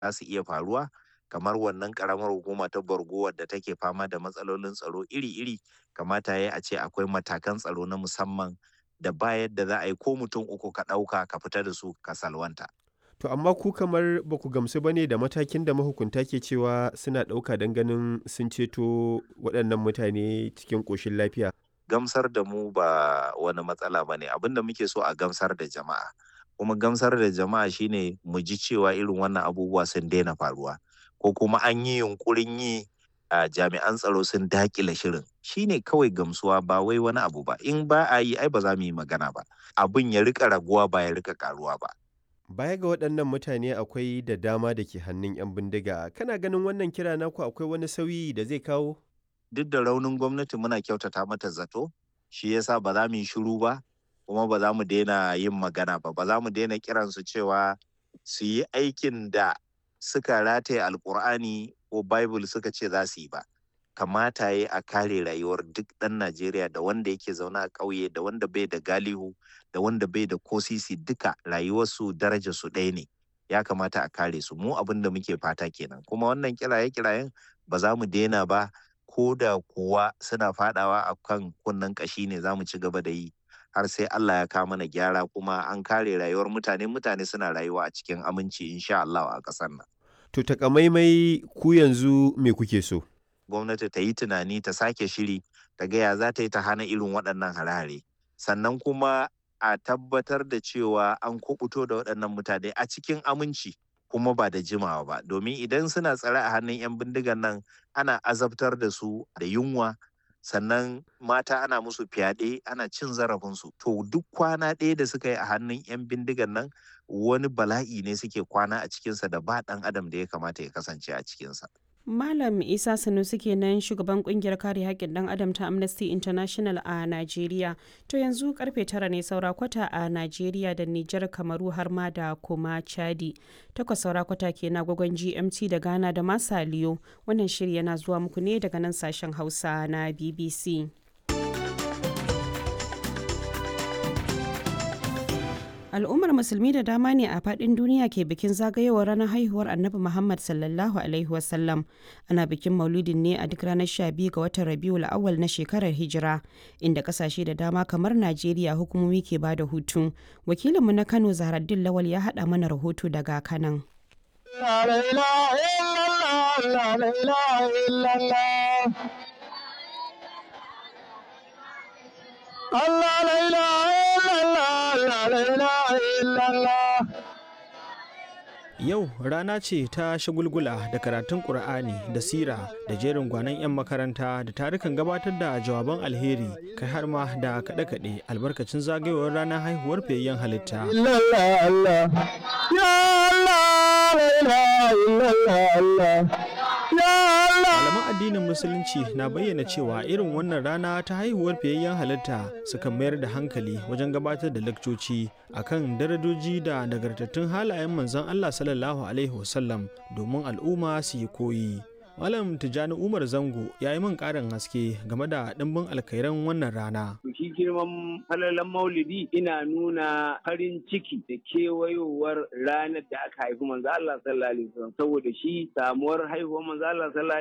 za su iya faruwa kamar wannan karamar hukuma ta Borgo wadda take fama da matsalolin tsaro iri-iri kamata ya a ce akwai matakan tsaro na musamman da ba yadda za a yi ko mutum uku ka ɗauka ka fita da su ka salwanta. To amma ku kamar ba ku gamsu ba ne da matakin da mahukunta ke cewa suna ɗauka don ganin sun ceto waɗannan mutane cikin ƙoshin lafiya. Gamsar da mu ba wani matsala ba ne abin da muke so a gamsar da jama'a. Kuma gamsar da jama'a shine mu ji cewa irin wannan abubuwa sun daina faruwa. Ko kuma an yi yunkurin yi a jami'an tsaro sun dakile shirin shine kawai gamsuwa ba wai wani abu ba in ba a yi ai ba za mu yi magana ba abin ya rika raguwa ba ya rika karuwa ba Baya ga waɗannan mutane akwai da dama da ke hannun 'yan bindiga. Kana ganin wannan kira naku akwai wani sauyi da zai kawo? duk da raunin gwamnati muna kyautata mata zato shi yasa ba za mu yi shiru ba kuma ba za mu daina yin magana ba ba za mu daina kiransu cewa su yi aikin da suka rataye alkur'ani ko bible suka ce za su yi ba kamata ya a kare rayuwar duk ɗan najeriya da wanda yake zaune a ƙauye da wanda bai da galihu da wanda bai da kosisi duka rayuwarsu daraja su ɗaya ne ya kamata a kare su mu abin da muke fata kenan kuma wannan kiraye kirayen ba za mu daina ba ko da kuwa suna fadawa a kan kunnen ƙashi ne za mu ci gaba da yi har sai Allah ya kawo mana gyara kuma an kare rayuwar mutane mutane suna rayuwa a cikin aminci insha Allah a ƙasar nan. To takamaimai ku yanzu me kuke so? Gwamnati ta yi tunani ta sake shiri ta gaya za ta yi ta hana irin waɗannan hare-hare sannan kuma a tabbatar da cewa an kubuto da waɗannan mutane a cikin aminci kuma ba da jimawa ba domin idan suna tsare a hannun 'yan bindigan nan ana azabtar da su da yunwa sannan mata ana musu fyaɗe ana cin zarafinsu to duk kwana ɗaya da suka yi a hannun 'yan bindigan nan wani bala'i ne suke kwana a cikinsa da ba ɗan adam da ya kamata ya kasance a cikinsa. Malam Isa Sanusi kenan shugaban kungiyar kare haƙƙin ɗan adam ta Amnesty International a Najeriya. To yanzu karfe tara ne saura kwata a Najeriya da Nijar Kamaru har ma da kuma Chadi. Takwas saura kwata ke na gwagwan GMT da Ghana da Masaliyo. Wannan shiri yana zuwa muku ne daga nan sashen Hausa na BBC. al'ummar musulmi da dama ne a fadin duniya ke bikin zagayowar ranar haihuwar annabi muhammad sallallahu alaihi wasallam ana bikin maulidin ne a duk ranar 12 ga watan rabiul awal na shekarar hijira inda kasashe da dama kamar najeriya hukumomi ke ba da hutu wakilinmu na kano zaharaddin lawal ya haɗa mana rahoto daga kanan Allah la ilaha illallah Yau rana ce ta shagulgula da karatun Ƙur'ani da sira da jerin gwanon 'yan makaranta da tarukan gabatar da jawaban alheri kai har ma da kaɗe-kaɗe albarkacin zagayowar ranar haihuwar fiyayyen halitta. Malaman addinin Musulunci na bayyana cewa irin wannan rana ta haihuwar fiyayyen halitta suka mayar da hankali wajen gabatar da lakcoci akan darajoji da nagartattun halayen manzon Allah sallallahu Alaihi wasallam domin al'umma su yi koyi. Malam Tijjani Umar Zango ya yi min ƙarin haske game da ɗimbin alkairan wannan rana. Shi girman falalan maulidi ina nuna farin ciki da kewayowar ranar da aka haifi manzo Allah sallallahu alaihi wasallam saboda shi samuwar haihuwar manzo Allah sallallahu